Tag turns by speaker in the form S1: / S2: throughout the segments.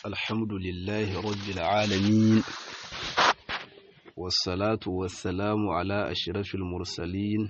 S1: الحمد لله رب العالمين والصلاة والسلام على أشرف المرسلين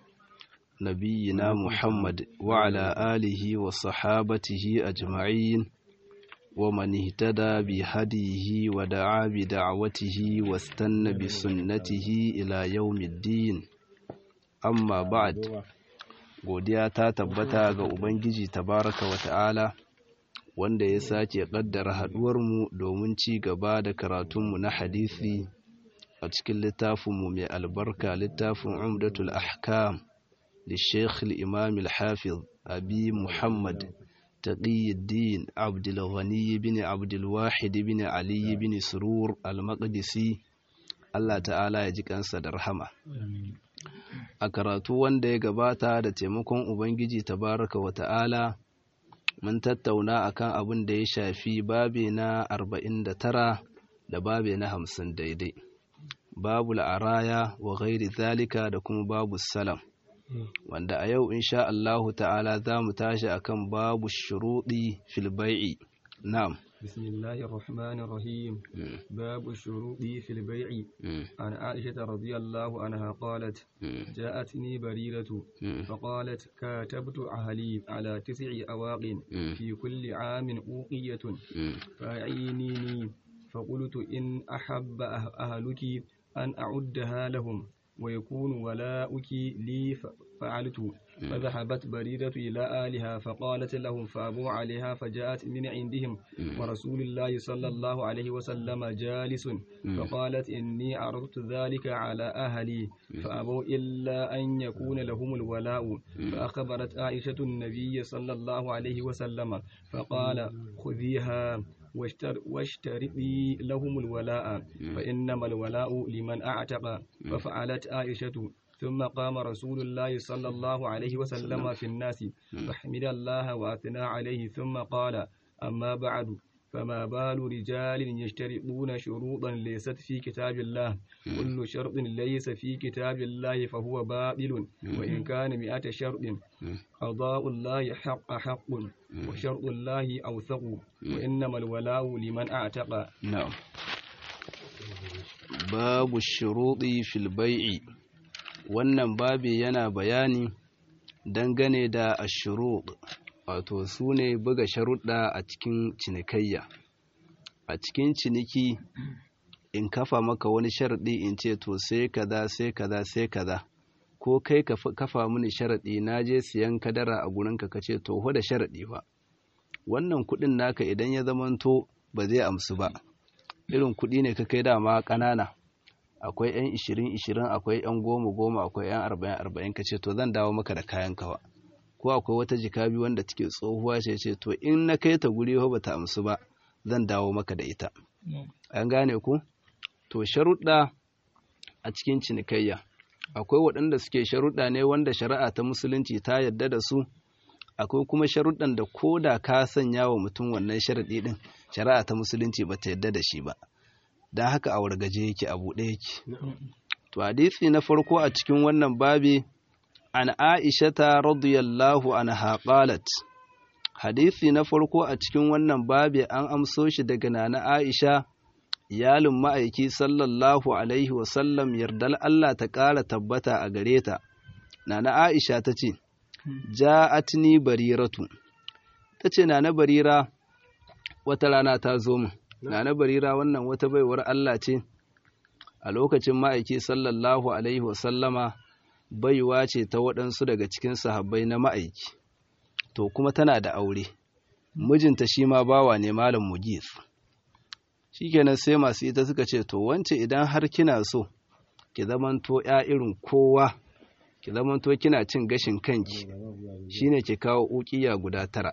S1: نبينا محمد وعلى آله وصحابته أجمعين ومن اهتدى بهديه ودعا بدعوته واستنى بسنته إلى يوم الدين amma ba'ad godiya ta tabbata ga ubangiji tabaraka wa ta'ala wanda ya sake kaddara haduwarmu domin ci gaba da karatunmu na hadisi a cikin littafinmu mai albarka littafin umdatul ahkam da sheikh imam al-hafiz abi muhammad taqiyuddin abdul ghani bin abdul wahid bin ali bin surur al-maqdisi Allah ta'ala ya ji kansa da rahama a karatu wanda ya gabata da taimakon Ubangiji tabaraka wa ta'ala mun tattauna akan abin da ya shafi babe na 49 da babe na 50 daidai babu la'araya wa ghairi zalika da kuma babu salam wanda a yau insha Allahu ta'ala za mu tashi akan babu shuruɗi fil bai'i na'am
S2: بسم الله الرحمن الرحيم باب الشروط في البيع عن عائشة رضي الله عنها قالت جاءتني بريرة فقالت كاتبت أهلي على تسع أواق في كل عام أوقية فأعينيني فقلت إن أحب أهلك أن أعدها لهم ويكون ولاؤك لي فعلت فذهبت بريدة إلى آلها فقالت لهم فأبوا عليها فجاءت من عندهم ورسول الله صلى الله عليه وسلم جالس فقالت إني عرضت ذلك على أهلي فأبوا إلا أن يكون لهم الولاء فأخبرت عائشة النبي صلى الله عليه وسلم فقال خذيها واشترطي لهم الولاء فإنما الولاء لمن أعتق ففعلت عائشة ثم قام رسول الله صلى الله عليه وسلم في الناس فحمد الله وأثنى عليه ثم قال أما بعد فما بال رجال يشترطون شروطا ليست في كتاب الله كل شرط ليس في كتاب الله فهو باطل وإن كان مئة شرط قضاء الله حق حق وشرط الله أوثق وإنما الولاء لمن أعتق
S1: نعم باب الشروط في البيع wannan babi yana bayani dangane da ashurud wato su ne buga sharuɗa a cikin cinikayya a cikin ciniki in kafa maka wani sharaɗi in ce to sai kaza sai kaza sai kaza ko kai ka kafa mini sharaɗi na je siyan kadara a gurinka ka ce to da sharaɗi ba wannan kuɗin naka idan ya zamanto ba zai amsu ba irin kuɗi ne ka kai dama ƙanana akwai yan ishirin ishirin akwai yan goma goma akwai yan arba'in arba'in ka ce to zan dawo maka da kayan kawa ko akwai wata jika biyu wanda take tsohuwa ce ce to in na kai ta guri ba ta amsu ba zan dawo maka da ita an gane ku to sharuɗa a cikin cinikayya akwai waɗanda suke sharuɗa ne wanda shari'a ta musulunci ta yarda da su akwai kuma sharuɗan da ko da ka sanya wa mutum wannan sharaɗi ɗin shari'a ta musulunci ba ta yarda da shi ba don haka a wargaje yake a buɗe yake. To hadisi na farko a cikin wannan babi an Aishata radiyallahu anha qalat hadisi na farko a cikin wannan babi an amso shi daga nana Aisha iyalin ma'aiki sallallahu alaihi wasallam yardal Allah ta ƙara tabbata a gare ta nana Aisha ta ce ja'atni bariratu ta ce nana barira wata rana ta zo min Nana Barira wannan wata baiwar Allah ce, a lokacin ma'aiki sallallahu Alaihi wasallama baiwa ce ta waɗansu daga cikin sahabbai na ma'aiki, to kuma tana da aure, mijinta shi ma bawa ne Malam Mugis. Shi kenan sai masu ita suka ce, To, wance idan har kina so, ki zamanto ‘ya irin kowa, ki zamanto kina cin gashin kanki, shi ne ki kawo ukiya guda tara.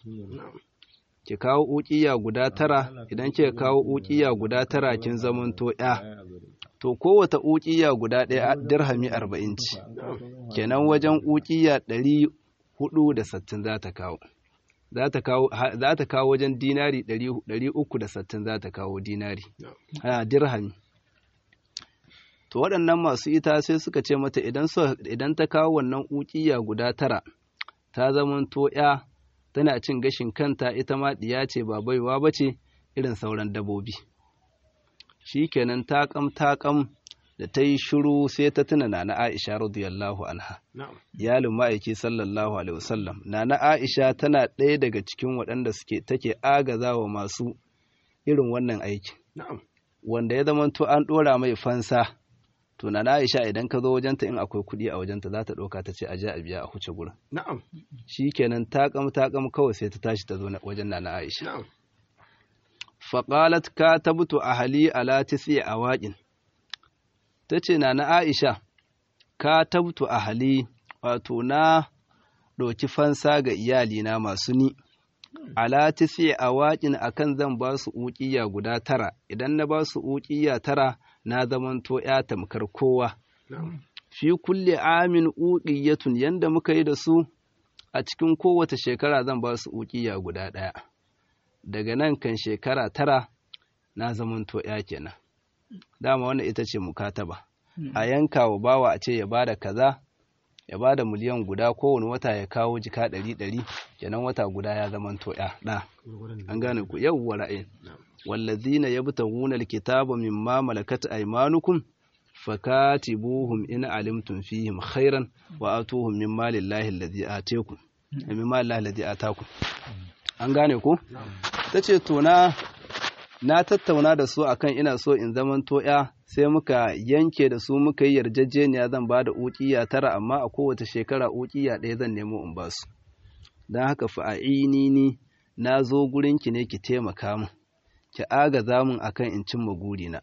S1: ki kawo ukiya guda tara idan kika kawo ukiya guda tara kin zamanto ya to kowata ukiya guda ɗaya dirhami arba'in ci kenan wajen ukiya ɗari hudu da sattin za ta kawo za ta kawo wajen dinari ɗari uku da sattin za ta kawo dinari a dirhami to waɗannan masu ita sai suka ce mata idan ta kawo wannan ukiya guda tara ta zamanto ya tana cin gashin kanta ita ma ɗiya ce ba baiwa ba ce irin sauran dabobi shikenan takam takam da ta yi shiru sai ta tuna na Aisha radiyallahu anha iyalin ma'aiki sallallahu alaihi wasallam na Aisha tana ɗaya daga cikin waɗanda suke take agazawa masu irin wannan aiki wanda ya zama to an ɗora mai fansa to na Aisha idan ka zo wajenta in akwai kuɗi a wajenta za ta ɗauka ta ce a je a biya a huce gurin
S3: na'am
S1: shikenan takam takam kawai sai ta tashi ta zo wajen na Aisha na'am faqalat katabtu ahli ala tisi awaqin tace na na Aisha katabtu ahli wato na ɗauki fansa ga iyalina masu ni ala tisi awaqin akan zan ba su uqiya guda tara idan na ba su uqiya tara na zamanto ya tamkar kowa fi kulle amin uqiyatun yanda muka yi da su a cikin kowace shekara zan ba su uqiya guda ɗaya daga nan kan shekara tara na zamanto ya kenan dama wannan ita ce mukataba a yanka wa bawa a ce ya bada kaza ya bada miliyan guda kowane wata ya kawo jika ɗari ɗari kenan wata guda ya zamanto ya ɗa an gane ku yawwa ra'ayin wallazina yabtaguna alkitaba mimma malakat aymanukum fakatibuhum in alimtum fihim khairan wa atuhum mimma lillahi alladhi atakum mimma lillahi alladhi atakum an gane ku tace to na na tattauna da su akan ina so in zaman ya sai muka yanke da su muka yi yarjejeniya zan ba da ukiya tara amma a kowace shekara ukiya ɗaya zan nemo in ba su don haka fa'ini ni na zo gurinki ne ki taimaka min ki agaza min akan in cimma gurina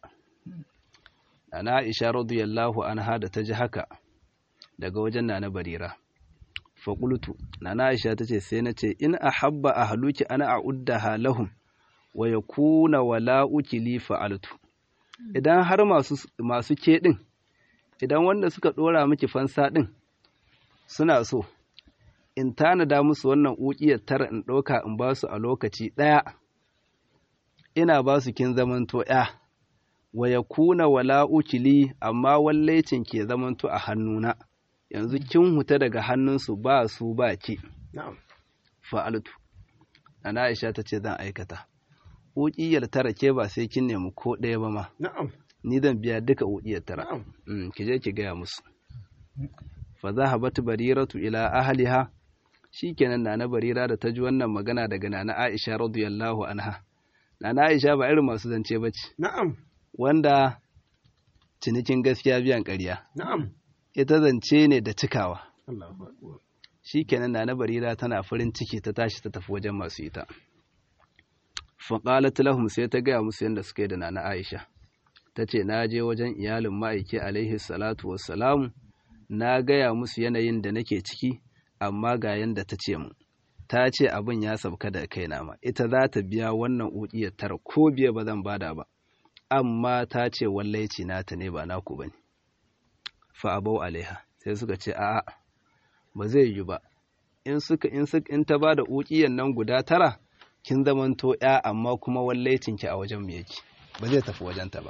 S1: ana Aisha radiyallahu anha da ta ji haka daga wajen nana barira faƙultu nana Aisha ta ce sai na ce in ahabba ahluki ana a'uddaha lahum wa yakuna wala'uki li fa'altu idan har masu masu ke din idan wanda suka dora miki fansa din suna so in tanada musu wannan uƙiyar tara in ɗauka in ba su a lokaci ɗaya ina ba su kin zamanto ya wa ya kuna wala ukili amma wallaicin ke zamanto a hannuna yanzu kin huta daga hannunsu ba su ba ki fa'altu ana aisha ta ce zan aikata uƙiyar tara ke ba sai kin nemi ko ɗaya ba ma ni zan biya duka uƙiyar tara ki je ki gaya musu fa zahabat bariratu ila ahliha shikenan nana barira da ta ji wannan magana daga nana aisha radiyallahu anha nana aisha ba irin masu zance bace
S3: na'am
S1: wanda cinikin gaskiya biyan ƙarya.
S3: Na'am.
S1: Ita zance ne da cikawa. Shi kenan na barira tana farin ciki ta tashi ta tafi wajen masu ita. Faƙalat lahum sai ta gaya musu yadda suka yi da nana Aisha. Ta ce, Na je wajen iyalin ma'aiki alaihi salatu wassalamu, na gaya musu yanayin da nake ciki, amma ga yadda ta ce mu. Ta ce abin ya sabka da kaina ma, ita za ta biya wannan uƙiyar tara ko biya ba zan bada ba. amma ta ce wallaici nata ne ba naku ba ne fa'abau alaiha sai suka ce a'a ba zai yi ba in suka in suka in ta ba da ukiyan nan guda tara kin zamanto ya amma kuma wallaicin ki a wajen mu yake ba zai tafi wajen ta ba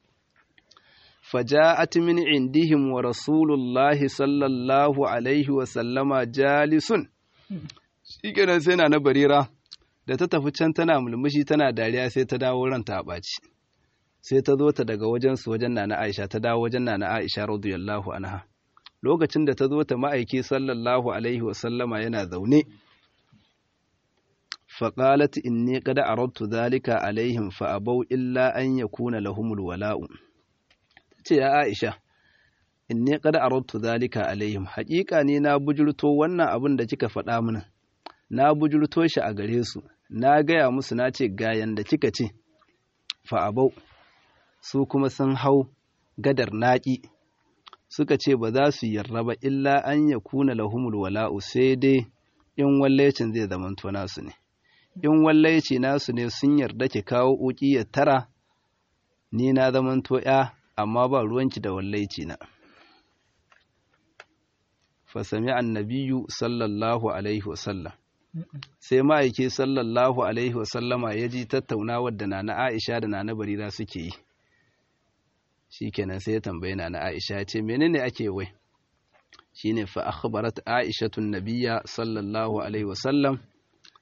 S1: faja'at min indihim wa rasulullahi sallallahu alaihi wa sallama jalisun shikenan sai na na barira da ta tafi can tana mulmushi tana dariya sai ta dawo ranta a ɓaci sai ta zo ta daga wajensu wajen nana Aisha ta dawo wajen nana Aisha radiyallahu anha lokacin da ta zo ta ma'aiki sallallahu alaihi wa sallama yana zaune faqalat inni qad aradtu dhalika alaihim fa abau illa an yakuna lahumul wala'u tace ya Aisha inni qad aradtu dhalika alaihim haƙiƙa ne na bujurto wannan abin da kika faɗa mana na bujurto shi a gare su na gaya musu na ce ga yanda kika ce fa abau su kuma sun hau gadar naƙi suka ce ba za su yarda ba illa an ya kuna lahumul wala'u sai dai in wallaicin zai zamanto nasu ne in wallaici nasu ne sun yarda ki kawo uki ya tara ni na zamanto ya amma ba ruwanki da wallaici na fasami annabiyu sallallahu alaihi wasallam sai ma'aiki sallallahu alaihi wasallama ya ji tattaunawar da na Aisha da na Barira suke yi shikenan sai ya tambaye na Aisha ce menene ake wai shine fa akhbarat Aishatun nabiyya sallallahu alaihi wasallam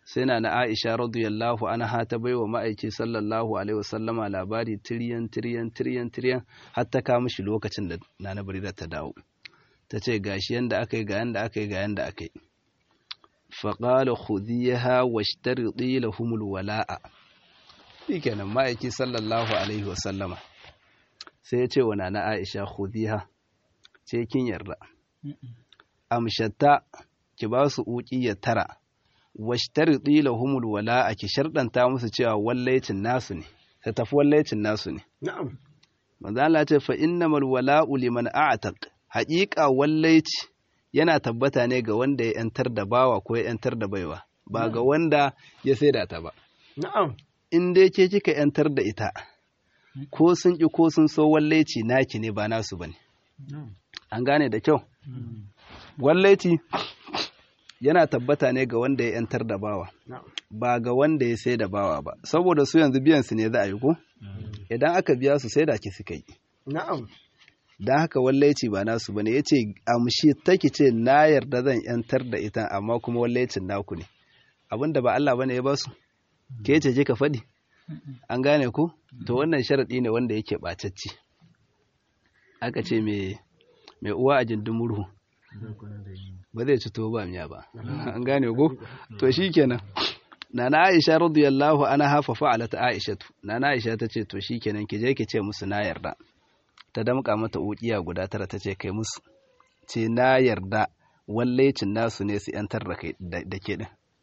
S1: sai na na Aisha radiyallahu anha ta baiwa ma'aiki sallallahu alaihi wasallama labari tiryan tiryan tiryan tiryan har ta kawo mishi lokacin da Nana Barira ta dawo ta ce gashi yanda aka yi ga yanda aka yi ga yanda aka yi faƙala khudiyaha washtaridi lahumul wala'a shikenan ma'aiki sallallahu alaihi wasallama sai ya ce wa nana Aisha khudiha ce kin yarda amshatta ki ba su uƙi tara washtaridi lahumul wala'a ki sharɗanta musu cewa wallaicin nasu ne ta tafi wallaicin nasu ne
S3: na'am
S1: manzo Allah ce fa innamal wala'u liman a'taq haƙiƙa wallaici yana tabbata ne ga wanda ya ‘yantar da bawa ko ya ‘yantar da baiwa, ba ga wanda ya saida ta ba.
S3: na'am
S1: In dai ke kika ‘yantar da ita, ko sun ƙi ko sun so wallaici naki ne ba nasu ba ne. An gane da kyau? Wallaici yana tabbata ne ga wanda ya ‘yantar da bawa,
S3: na'am
S1: ba ga wanda ya sai da bawa ba, saboda su yanzu biyan su ne za a yi ko? Idan aka biya su sai da ki suka yi.
S3: na'am
S1: don haka wallaici ba nasu bane ya ce amshi take ce na yarda zan yantar da ita amma kuma wallaicin naku ne abinda ba Allah bane ya ba su ke ce ka faɗi an gane ku to wannan sharaɗi ne wanda yake ɓacacci aka ce mai uwa a jindin murhu ba zai ci to ba miya ba an gane ku to shikenan nana Aisha radiyallahu anha fa fa'alat Aisha nana Aisha ta ce to shikenan ki je ki ce musu na yarda ta damƙa mata ukiya guda tara ta ce kai musu ce na yarda wallaicin nasu ne su yantar da ke din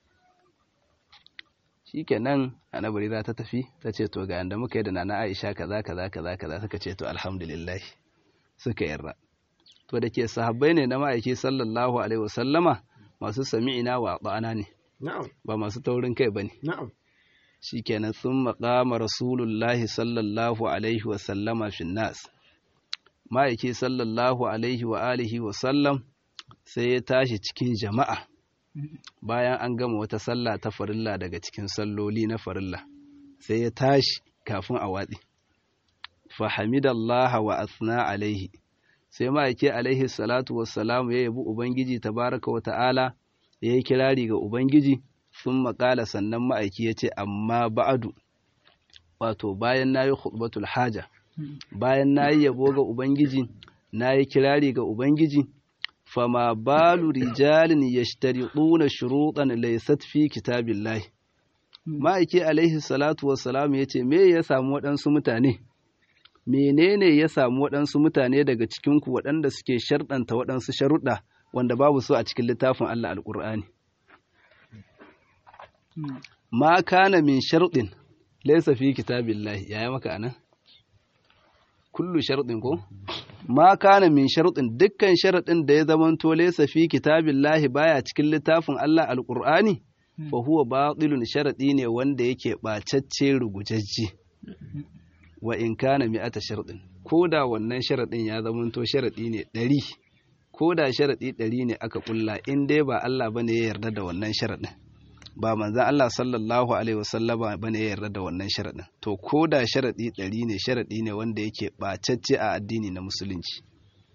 S1: shikenan anabari za ta tafi ta ce to ga yanda muka yi da nana Aisha kaza kaza kaza kaza suka ce to alhamdulillah suka yarda to da ke sahabbai ne na ma'aiki sallallahu alaihi wasallama masu sami'ina wa ba'ana ne
S3: na'am
S1: ba masu taurin kai bane
S3: na'am
S1: shikenan sun maƙama rasulullahi sallallahu alaihi wasallama fin nas ma'aiki sallallahu alaihi wa alihi wa sallam sai ya tashi cikin jama'a bayan an gama wata sallah ta farilla daga cikin salloli na farilla sai ya tashi kafin a watsi fahimidallaha wa asna alaihi sai ma'aiki alaihi salatu wassalamu ya yabi ubangiji tabaraka wa ta'ala ya yi kirari ga ubangiji sun makala sannan ma'aiki ya ce amma ba'adu wato bayan na yi khutbatul haja bayan na yi yabo ga Ubangiji, na yi kirari ga Ubangiji, fama balu rijalin ya shtariɗuna shuruɗan laisat fi kitabillahi. Ma'aiki alaihi salatu wassalamu ya ce, Me ya samu waɗansu mutane? Menene ya samu waɗansu mutane daga cikinku waɗanda suke sharɗanta waɗansu sharuɗa wanda babu su a cikin littafin Allah Alƙur'ani? Ma kana min sharɗin laisa fi kitabillahi, yaya maka anan? kullu sharɗin ko ma kana min sharɗin dukkan sharaɗin da ya zamanto laysa fi kitabillahi baya cikin littafin Allah alqur'ani fa huwa batilun sharadi ne wanda yake bacacce rugujajje wa in kana mi'ata sharɗin koda wannan sharaɗin ya zamanto sharadi ne ɗari koda sharadi ɗari ne aka kulla in dai ba Allah bane ya yarda da wannan sharaɗin ba manzan Allah sallallahu Alaihi wasallama ba ne ya yarda da wannan sharaɗin to ko da sharaɗi ɗari ne sharaɗi ne wanda yake ɓacacce a addini na musulunci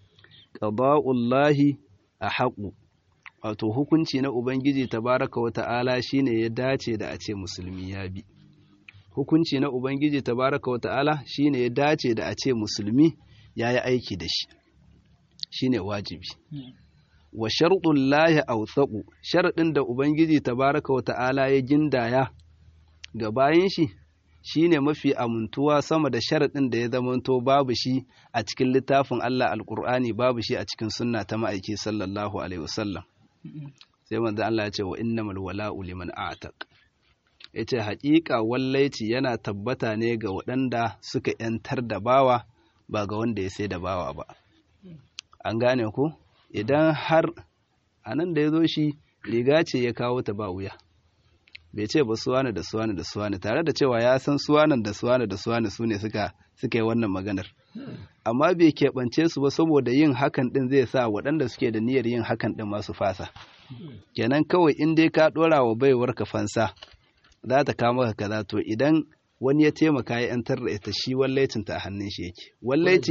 S1: ƙaba'ullahi a haƙu wato hukunci na ubangiji tabaraka wa ta'ala shine ya dace da a ce musulmi ya bi hukunci na ubangiji tabaraka wa ta'ala shine ya dace da a ce musulmi ya yi aiki da shi shine wajibi wa sharɗun lahi authaƙu sharaɗin da Ubangiji tabaraka wa ta'ala ya gindaya ga bayan shi shi ne mafi amintuwa sama da sharaɗin da ya zamanto babu shi a cikin littafin Allah alƙur'ani babu shi a cikin sunna ta ma'aiki sallallahu alaihi wasallam sai manzo Allah ya ce wa innamal wala'u liman a'taq yace haƙiƙa wallaici yana tabbata ne ga waɗanda suka ‘yantar da bawa ba ga wanda ya sai da bawa ba an gane ku idan har a nan da ya zo shi riga ce ya kawo ta ba wuya bai ce ba suwana da suwana da suwana tare da cewa ya san suwanan da suwana da suwana su ne suka suka yi wannan maganar amma bai keɓance su ba saboda yin hakan ɗin zai sa waɗanda suke da niyyar yin hakan ɗin masu fasa kenan kawai in dai ka ɗora wa baiwar ka fansa za ta kama ka kaza to idan wani ya taimaka ya yantar da ita shi wallaicin ta a hannun shi yake wallaici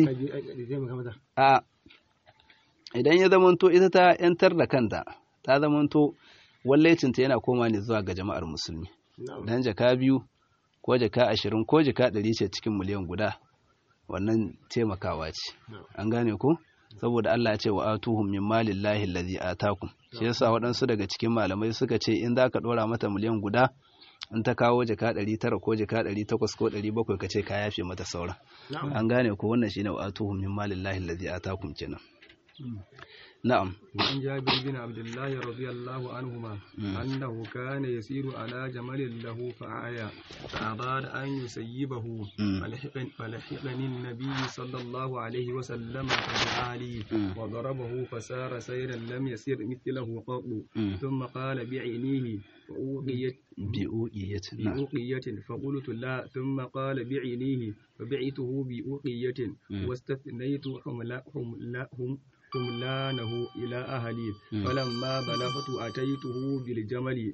S1: a idan ya zamanto ita ta yantar da kanta ta zamanto wallaicinta yana koma ne zuwa ga jama'ar musulmi dan jaka biyu ko jaka ashirin ko jaka ɗari ce cikin miliyan guda wannan taimakawa ce an gane ko saboda Allah ya ce wa atuhum min malillahi allazi atakum shi yasa waɗansu daga cikin malamai suka ce in zaka ɗora mata miliyan guda in ta kawo jaka ɗari tara ko jaka ɗari takwas ko ɗari bakwai ka ce ka yafe mata sauran an gane ko wannan shine wa atuhum min malillahi allazi atakum kenan نعم
S2: وعن جابر بن عبد الله رضي الله عنهما أنه كان يسير على جمل له فعيا فأراد أن يسيبه فلحقني النبي صلى الله عليه وسلم فدعا لي وضربه فسار سيرا لم يسير مثله قط ثم قال بعينيه فأوقيت
S1: بأوقية
S2: بأوقية فقلت لا ثم قال بعينيه فبعته بأوقية واستثنيت حملهم حملانه إلى أهلي فلما بلغت أتيته بالجمل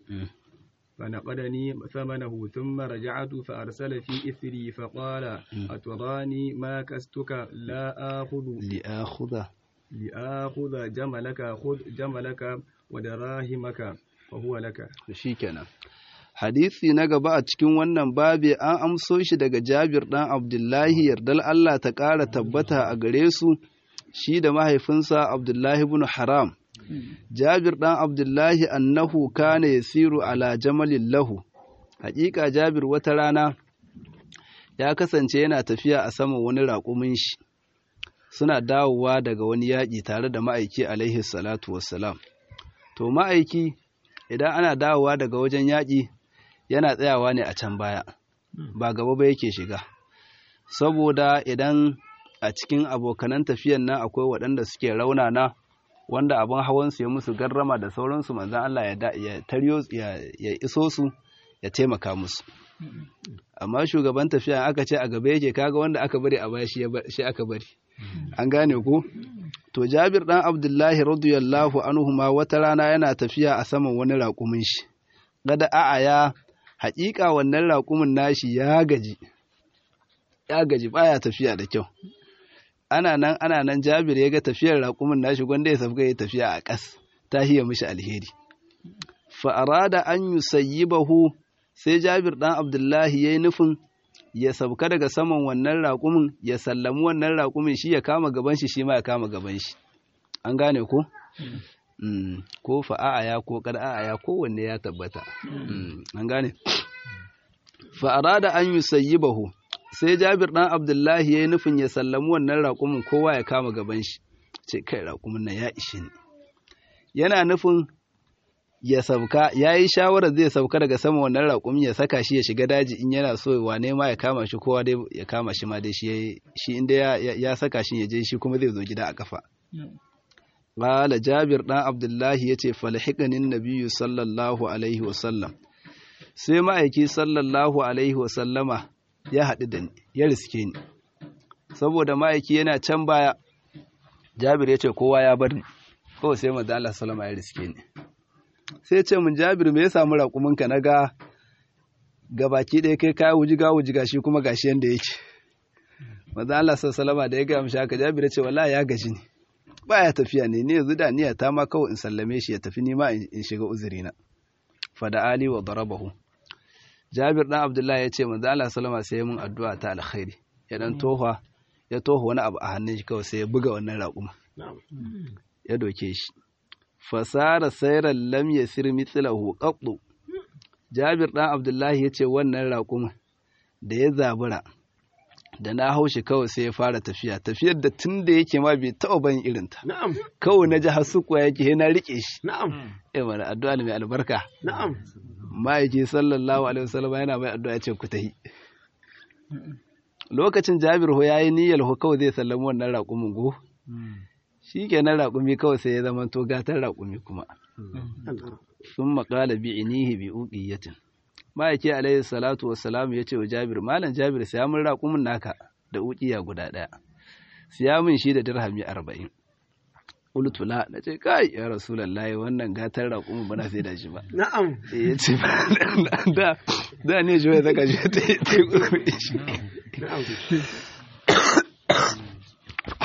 S2: فنقدني ثمنه ثم رجعت فأرسل في إثري فقال أتراني ما كستك لا آخذ
S1: لآخذ
S2: لآخذ جملك خذ جملك ودراهمك فهو لك
S1: shikenan hadisi na gaba a cikin wannan babi an amso shi daga Jabir dan Abdullahi yardal Allah ta ƙara tabbata a gare su shi da mahaifinsa Abdullahi ibn Haram. Jabir ɗan Abdullahi annahu kana yasiru ala jamalin lahu. Haƙiƙa Jabir wata rana ya kasance yana tafiya a saman wani raƙumin shi. Suna dawowa daga wani yaƙi tare da ma'aiki alaihi salatu wassalam. To ma'aiki idan ana dawowa daga wajen yaƙi yana tsayawa ne a can baya, ba gaba ba yake shiga. Saboda idan a cikin abokanan tafiyan nan akwai waɗanda suke raunana wanda abin hawansu ya musu garrama da sauransu manzan Allah ya taryo ya iso su ya taimaka musu amma shugaban tafiya aka ce a gaba yake kaga wanda aka bari a baya shi aka bari an gane ku to Jabir dan Abdullahi radiyallahu anhu ma wata rana yana tafiya a saman wani raƙumin shi gada a'aya haƙiƙa wannan raƙumin nashi ya gaji ya gaji baya tafiya da kyau ana nan ana nan jabir ya ga tafiyar raƙumin nashi gwanda ya safga ya tafiya a ƙas ta hiya mishi alheri fa arada an yusayyibahu sai jabir dan abdullahi yayi nufin ya sauka daga saman wannan raƙumin ya sallami wannan raƙumin shi ya kama gaban shi shi ma ya kama gaban shi an gane ko ko fa'aya ko qad'aya kowanne ya tabbata an gane fa arada an yusayyibahu sai jabir ɗan abdullahi ya yi nufin ya sallami wannan raƙumin kowa ya kama gaban shi ce kai raƙumin nan ya ishe ni yana nufin ya sauka ya yi shawarar zai sauka daga sama wannan raƙumin ya saka shi ya shiga daji in yana so wane ma ya kama shi kowa dai ya kama shi ma dai shi shi inda ya saka shi ya je shi kuma zai zo gida a kafa qala jabir ɗan abdullahi yace falhiqanin nabiyyu sallallahu alaihi wasallam sai ma'aiki sallallahu alaihi wasallama ya haɗu da ni ya riske ni saboda ma'aiki yana can baya jabir ya ce kowa ya bar ni kawai sai manzo Allah sallama ya riske ni sai ce mun jabir me ya samu raƙuminka na ga gabaki ɗaya kai kaya wujiga wujiga shi kuma gashi yanda yake manzo Allah sallama da ya ga mishi haka jabir ya ce wallahi ya gaji ni baya tafiya ne ni yanzu da niyya ta ma kawai in sallame shi ya tafi ni ma in shiga uzurina fada ali wa darabahu Jabir ɗan Abdullahi ya ce manzo Allah sallama sai mun addu'a ta alkhairi ya dan tofa ya tofa wani abu a hannun shi kawai sai ya buga wannan raƙuma ya doke shi fasara sayran lam yasir mithlahu qattu Jabir ɗan Abdullahi ya ce wannan raƙuma da ya zabura da na hau shi kawai sai ya fara tafiya tafiyar da tun da yake ma bai taɓa ban irinta kawai na ji hasukuwa yake na riƙe shi
S2: na'am
S1: eh mana addu'a mai albarka
S2: na'am
S1: ma'aiki sallallahu alaihi wasallam yana mai addu'a ce ku tahi lokacin Jabir ho yayi niyyar ho kawai zai sallami wannan raƙumin go shikenan raƙumi kawai sai ya zama to gatar raƙumi kuma sun maƙala bi inihi bi uqiyatin ma'aiki alaihi salatu wassalam ya ce wa Jabir malam Jabir sai mun raƙumin naka da uqiya guda ɗaya siya min shi da dirhami arba'in qultu la nace kai ya rasulullahi wannan gatar raƙumin bana sai da shi ba
S2: na'am
S1: ya ce da da ne shi wai zaka shi ta yi ta yi kuskure shi
S2: na'am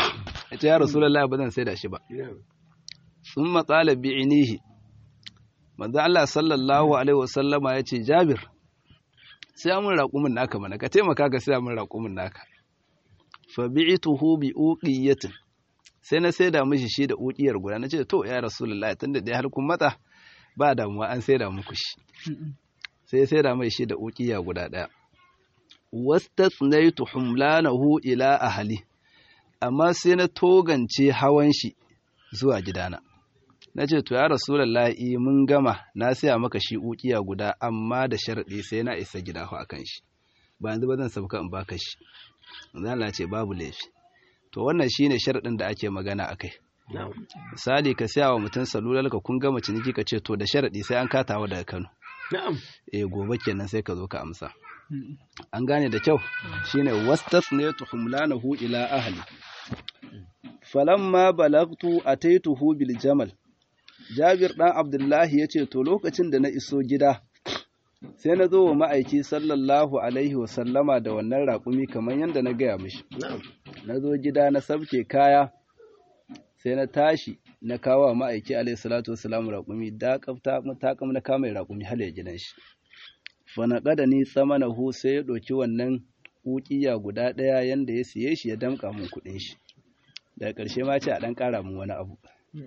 S1: ya ce ya rasulullahi ba zan sai da shi ba sun matsala bi'inihi manzo Allah sallallahu alaihi wasallama ya ce Jabir sai mun raƙumin naka mana ka taimaka ka sai mun raƙumin naka fa bi'tuhu bi uqiyatin sai na saida mishi shi da uqiyar guda nace to ya rasulullahi tunda dai har kun matsa ba damuwa an saida muku shi sai saida mai shi da uqiya guda daya wastathnaytu humlanahu ila ahli amma sai na togance hawan shi zuwa gidana na ce to ya rasulullahi mun gama na saya maka shi ukiya guda amma da sharaɗi sai na isa gida a kan shi ba yanzu ba zan sauka in baka shi zan ce babu laifi to wannan shine sharaɗin da ake magana akai misali ka saya wa mutum salular ka kun gama ciniki ka ce to da sharaɗi sai an katawa daga Kano eh gobe kenan sai ka zo ka amsa an gane da kyau shine wastasnaytu humlanahu ila ahli falamma balagtu ataituhu bil jamal Jabir ɗan Abdullahi ya ce, To, lokacin da na iso gida, sai na zo wa ma'aiki sallallahu Alaihi wasallama da wannan raƙumi kamar yadda na gaya mishi. Na zo gida na sabke kaya, sai na tashi na kawo wa ma'aiki Alaihi salatu wasalamu raƙumi, takam na kama raƙumi hal ya gidan shi. Fana ƙada ni tsama na hu sai ya ɗauki wannan ƙuƙiya guda ɗaya yadda ya siye shi ya damƙa mun kuɗin shi. Daga ƙarshe ma ce a ɗan ƙara mun wani abu.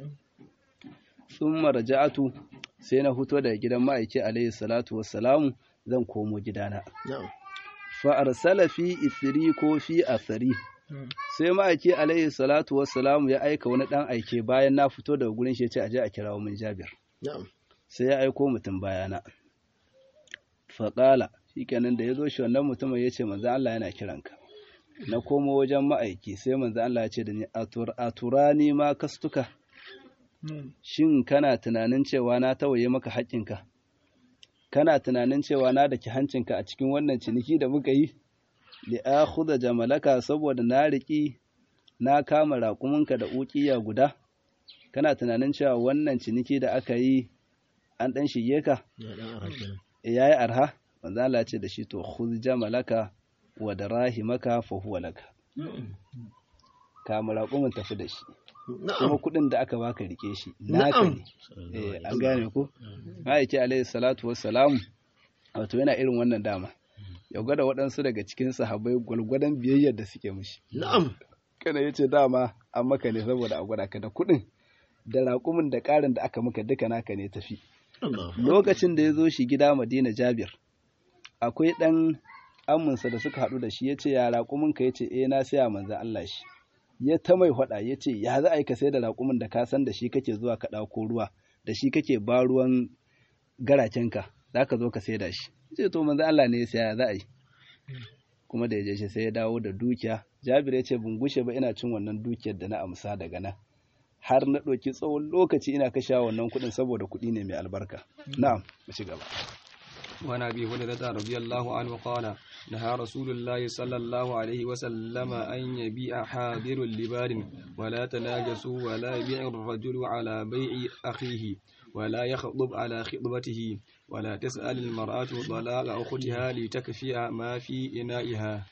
S1: sun marja'atu sai na fito daga gidan ma'aiki alayhi salatu wassalamu zan komo gidana fa arsala fi ithri ko fi athari sai ma'aiki alayhi salatu wassalamu ya aika wani dan aike bayan na fito daga gurin shi ya ce aje a kirawo min Jabir sai ya aiko mutum bayana fa qala shikenan da yazo shi wannan mutumin yace manzo Allah yana kiranka na komo wajen ma'aiki sai manzo Allah ya ce da ni aturani ma kastuka Shin kana tunanin cewa na tawaye maka haƙƙinka? Kana tunanin cewa na daki hancinka a cikin wannan ciniki da muka yi? Li'akhudha jamalaka saboda na riƙi na kama raƙuminka da uƙiya guda? Kana tunanin cewa wannan ciniki da aka yi an ɗan shige ka? Ya yi arha? Manzo Allah ce da shi to khudh jamalaka wa darahimaka fa huwa laka. Kama raƙumin tafi da shi. kuma kuɗin da aka baka rike shi naka ne eh an gane ko ma'aiki alaihi salatu wassalamu wato yana irin wannan dama ya gwada waɗansu daga cikin sahabbai gwalgwadon biyayyar da suke mishi
S3: na'am
S1: kana yace dama an maka ne saboda a gwada ka da kuɗin da raƙumin da ƙarin da aka maka duka naka ne tafi lokacin da ya zo shi gida madina jabir akwai ɗan aminsa da suka haɗu da shi ya ce ya raƙumin ka ya ce eh na saya manzan Allah shi ya ta mai faɗa ya ce ya za a yi ka sai da raƙumin da ka san da shi kake zuwa ka ɗauko ruwa da shi kake ba ruwan garakenka za ka zo ka sai da shi ce to manzo Allah ne ya saya za a yi kuma da ya je shi sai ya dawo da dukiya Jabir ya ce ban gushe ba ina cin wannan dukiyar da na amsa daga nan har na ɗauki tsawon lokaci ina kashe wannan kuɗin saboda kuɗi ne mai albarka na'am mu ci gaba
S2: وعن ابي هريره رضي الله عنه قال نهى رسول الله صلى الله عليه وسلم ان يبيع حاضر لبار ولا تناجسوا ولا يبيع الرجل على بيع اخيه ولا يخطب على خطبته ولا تسال المراه طلاق اختها لتكفي ما في انائها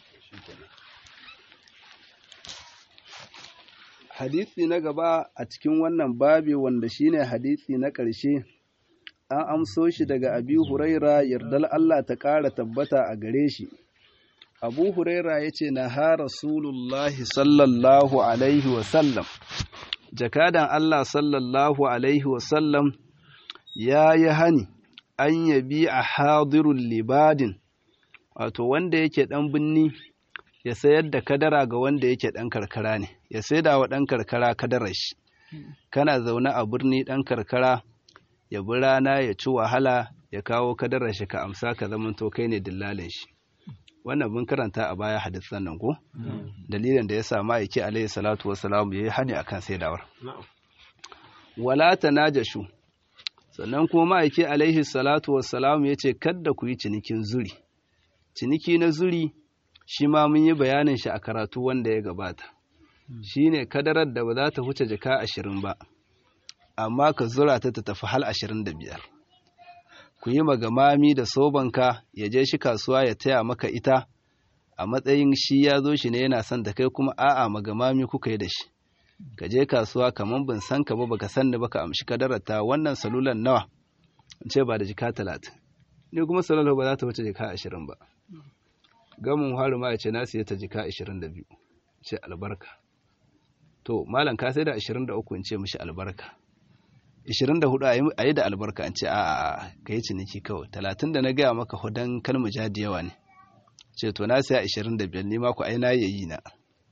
S1: hadisi na gaba a cikin wannan babi wanda shine hadisi na ƙarshe an amso shi daga abi huraira yardal Allah ta ƙara tabbata a gare shi abu huraira ya ce na ha rasulullahi sallallahu alaihi wasallam jakadan Allah sallallahu alaihi wasallam ya yi hani an yabi a hadirun libadin wato wanda yake ɗan binni ya sayar da kadara ga wanda yake ɗan karkara ne ya saida wa ɗan karkara kadarar shi kana zaune a birni ɗan karkara ya bi rana ya ci wahala ya kawo kadarar shi ka amsa ka zamanto kai ne dillalin shi wannan mun karanta a baya hadisan nan ko dalilin da ya sa ma'aiki alaihi salatu wassalam yayi hani akan saidawar wala tanajashu sannan kuma ma'aiki alaihi salatu wassalam ya ce kadda ku yi cinikin zuri ciniki na zuri shi ma mun yi bayanin shi a karatu wanda ya gabata shine kadarar da ba za ta huce jaka ashirin ba amma ka zura ta ta tafi hal ashirin da biyar ku yi magamami da sobanka ya je shi kasuwa ya taya maka ita a matsayin shi ya zo shi ne yana son da kai kuma a'a magamami kuka yi da shi ka je kasuwa kamar ban san ka ba baka san ni baka amshi kadarata wannan salulan nawa in ce ba da jika talatin ni kuma salalo ba za ta wuce jika ashirin ba gamin haru ma ya ce na siya ta jika ashirin da biyu ce albarka to malam ka sai da ashirin da uku in ce mishi albarka ashirin da hudu a yi da albarka in ce a ka yi ciniki kawai talatin da na gaya maka hudan kalmu jadi yawa ne ce to na siya ashirin da biyar ni ma ku ai na yayi na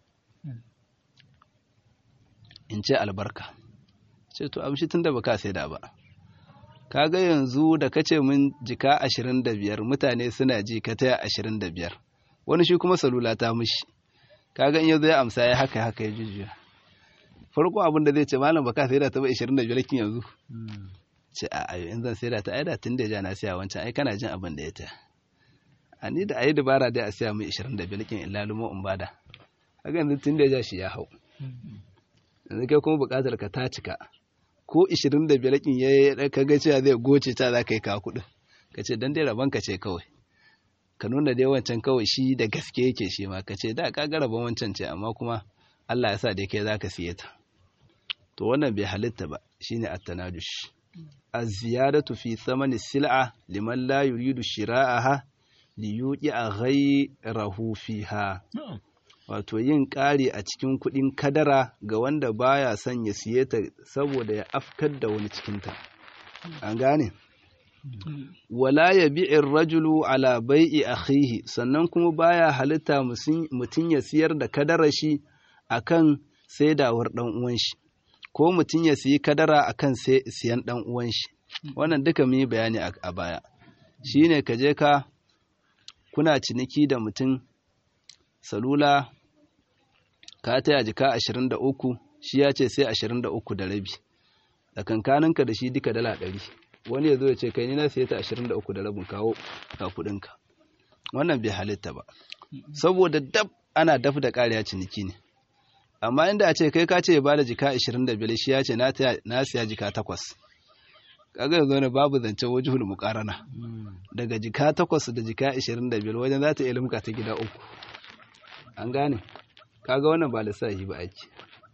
S1: in ce albarka ce to amshi tun da baka sai da ba kaga yanzu da kace min jika ashirin da biyar mutane suna ji ka taya ashirin da biyar wani shi kuma salula ta mishi kaga in yanzu ya amsa ya haka haka ya jujjuya farko abin da zai ce malam baka sai da ta ba ashirin da biyar kin yanzu ce a ayo in zan sai da ta aida tun da ja na siya wancan ai kana jin abin da ya taya a ni da ayi dabara dai a siya mai ashirin da biyar kin illa lumo in bada kaga yanzu tun da ja shi ya hau yanzu kai kuma bukatar ka ta cika ko 25 kin ya kaga cewa zai goce ta za ka yi ka kuɗin ka ce dan dai rabon ka ce kawai ka nuna dai wancan kawai shi da gaske yake shi ma ka ce da ka ga rabon wancan ce amma kuma Allah ya sa da kai za ka siye ta to wannan bai halitta ba shine at-tanadush az-ziyadatu fi thamani sil'a liman la yuridu shira'aha li yuqi'a ghayrahu fiha wato yin ƙari a cikin kuɗin kadara ga wanda baya son ya siye ta saboda ya afkar da wani cikinta an gane wala ya bi'in rajulu ala bai'i akhihi sannan kuma baya halitta mutum ya siyar da kadara shi akan saidawar dan uwan shi ko mutum ya siyi kadara akan siyan dan uwan shi wannan duka mu yi bayani a baya shine ka je ka kuna ciniki da mutum salula ka taya jika ashirin da uku shi ya ce sai ashirin da uku da rabi tsakankaninka da shi duka dala ɗari wani ya zo ya ce kai ni na siya ta ashirin da uku da rabin kawo ka kuɗinka wannan bai halitta ba saboda dab ana daf da ƙariya ciniki ne amma inda a ce kai ka ce ya bada jika ashirin da biyar shi ya ce na siya jika takwas kaga yanzu ne babu zancen wajihul muqarana daga jika takwas da jika ashirin da biyar wajen za ta iya limka ta gida uku an gane kaga wannan ba lissafi ba ake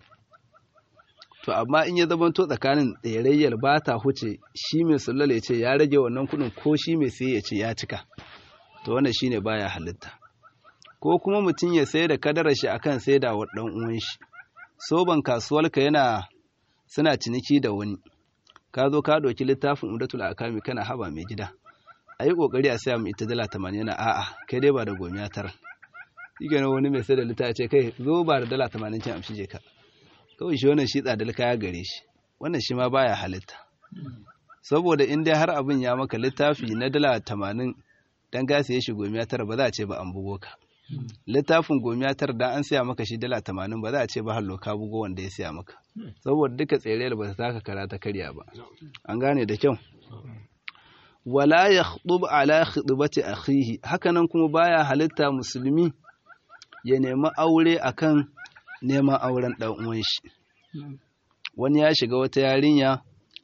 S1: to amma in ya zamanto tsakanin tserayyar ba ta huce shi mai sullala ya ce ya rage wannan kudin ko shi mai sai ya ce ya cika to wannan shine baya halitta ko kuma mutum ya sai da kadarar shi akan sai da dan uwan shi soban kasuwarka yana suna ciniki da wani ka zo ka ɗauki littafin umdatul akami kana haba mai gida a yi ƙoƙari a saya mu ita dala tamanin yana a'a kai dai ba da gomiya tara shi wani mai sai da littafi ce kai zo ba da dala tamanin can amshi je ka kawai shi wannan shi tsadar kaya gare shi wannan shi ma baya halitta saboda in dai har abin ya maka littafi na dala tamanin dan gasa ya shi gomiya tara ba za a ce ba an bugo ka littafin gomiya tara dan an siya maka shi dala tamanin ba za a ce ba hallo ka bugo wanda ya siya maka saboda duka tsere ba ta taka kara ta karya ba an gane da kyau wala ya ala khidbati akhihi hakanan kuma baya halitta musulmi ya nemi aure akan neman auren dan uwan shi wani ya shiga wata yarinya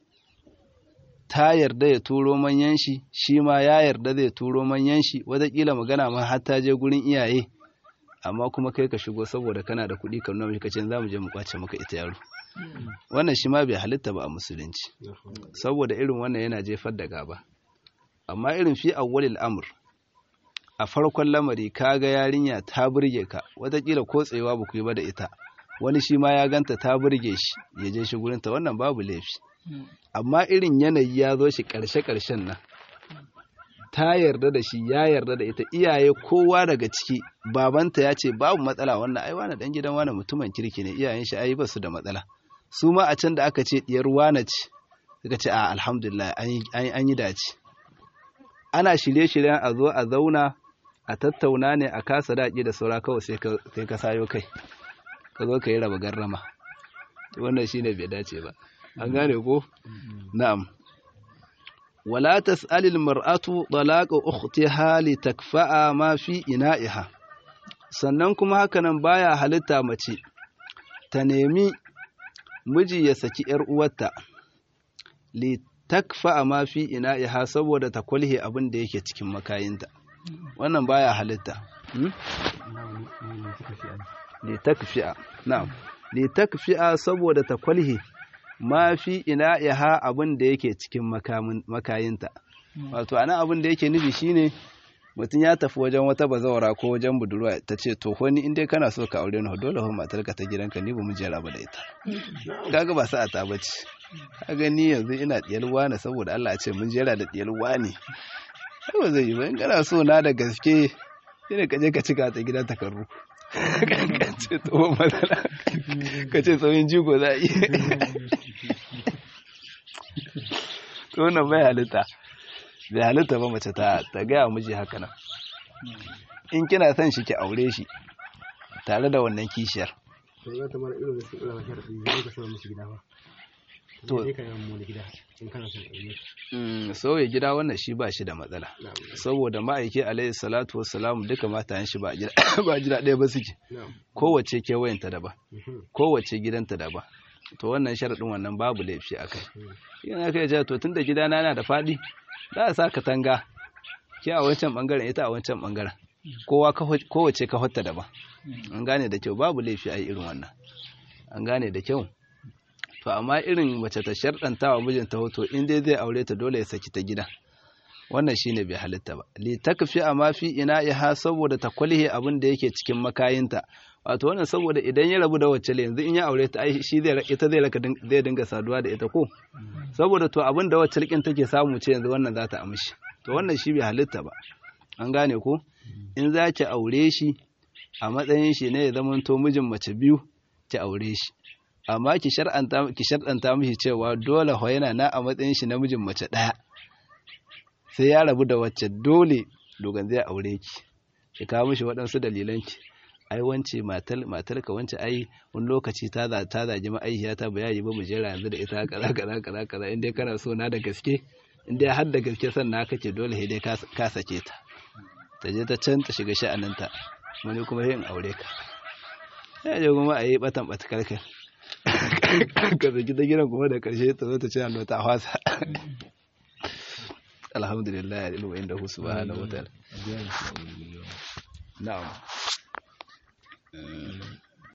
S1: ta yarda ya turo manyan shi shi ma ya yarda zai turo manyan shi wataƙila magana ma har ta je gurin iyaye amma kuma kai ka shigo saboda kana da kuɗi ka nuna mishi kace za mu je mu kwace maka ita yaro wannan shi ma bai halitta ba a musulunci saboda irin wannan yana jefar da gaba amma irin fi awwalil amr a farkon lamari kaga yarinya ta burge ka wataƙila ko tsayewa ba ku yi ba da ita wani shi ma ya ganta ta burge shi ya je shi gurinta wannan babu laifi amma irin yanayi ya zo shi ƙarshe-ƙarshen nan ta yarda da shi ya yarda da ita iyaye kowa daga ciki babanta ya ce babu matsala wannan ai wani dan gidan wani mutumin kirki ne iyayen shi ai ba su da matsala su ma a can da aka ce diyar wana ce suka ce a alhamdulillah an yi dace ana shirye-shiryen a zo a zauna a tattauna ne a kasa daƙi da saura kawai sai ka sayo kai ka zo ka yi raba garrama wannan shine bai dace ba an gane ko na'am wala tas'alil mar'atu talaqa ukhtiha litakfa'a ma fi ina'iha sannan kuma hakanan baya halitta mace ta nemi miji ya saki yar uwarta litakfa'a ma fi ina'iha saboda ta kulhe abin da yake cikin makayinta wannan baya halitta litakfi'a na'am litakfi'a saboda ta kulhe ma fi ina yaha abin da yake cikin makayinta wato ana abin da yake nufi shine mutum ya tafi wajen wata bazawara ko wajen budurwa ta ce to wani inda kana so ka aure ni dole ho matarka ta gidanka ni ba mu jera ba da ita kaga ba sa'a ta bace kaga ni yanzu ina diyar wani saboda Allah ya ce mun jera da diyar wani ba zai yi ba in kana so na da gaske sai ka je ka cika ta gidan takarru ka ce tsohon matsala ka ce tsohon jigo za a yi tsohon bai halitta bai halitta ba mace ta gaya miji haka nan in kina son shi ki aure shi tare da wannan kishiyar to sauya gida wannan shi ba shi da matsala saboda ma'aiki alaihi salatu wassalamu duka matayen shi ba gida ɗaya ba suke kowace kewayenta daban kowace gidanta daban to wannan sharaɗin wannan babu laifi a kai yana kai ce to tunda gidana yana da faɗi za a sa katanga ke a wancan ɓangaren ita a wancan ɓangaren kowa kowace ka hotta daban an gane da kyau babu laifi a yi irin wannan an gane da kyau to amma irin mace ta sharɗanta wa mijinta hoto in dai zai aure ta dole ya saki ta gida wannan shine bai halitta ba li takfi amma fi ina iha saboda ta kwalhe abin da yake cikin makayinta wato wannan saboda idan ya rabu da wacce yanzu in ya aure ta ai shi zai ita zai raka zai dinga saduwa da ita ko saboda to abin da wacce likin take samu ce yanzu wannan za ta amshi to wannan shi bai halitta ba an gane ko in za ki aure shi a matsayin shi ne ya zamanto mijin mace biyu ki aure shi amma ki shar'anta ki shar'anta mishi cewa dole ho yana na a matsayin shi namijin mace daya sai ya rabu da wacce dole dogon zai aure ki ki kawo mishi waɗansu dalilan ki ai wance matar matar ka wance ai wani lokaci ta za ta zagi ma'aikiya ta bayani ba mu jera yanzu da ita kaza kaza kaza kaza in dai kana so na da gaske in dai har da gaske sannan kake dole sai dai ka sake ta ta je ta can ta shiga sha'aninta wani kuma yin aure ka ya je kuma a yi batan batakarkar ka zaki ta gidan kuma da karshe ta zo ta ce hannu ta hwasa alhamdulillah ya ilmu inda hu subhanahu wa ta'ala na'am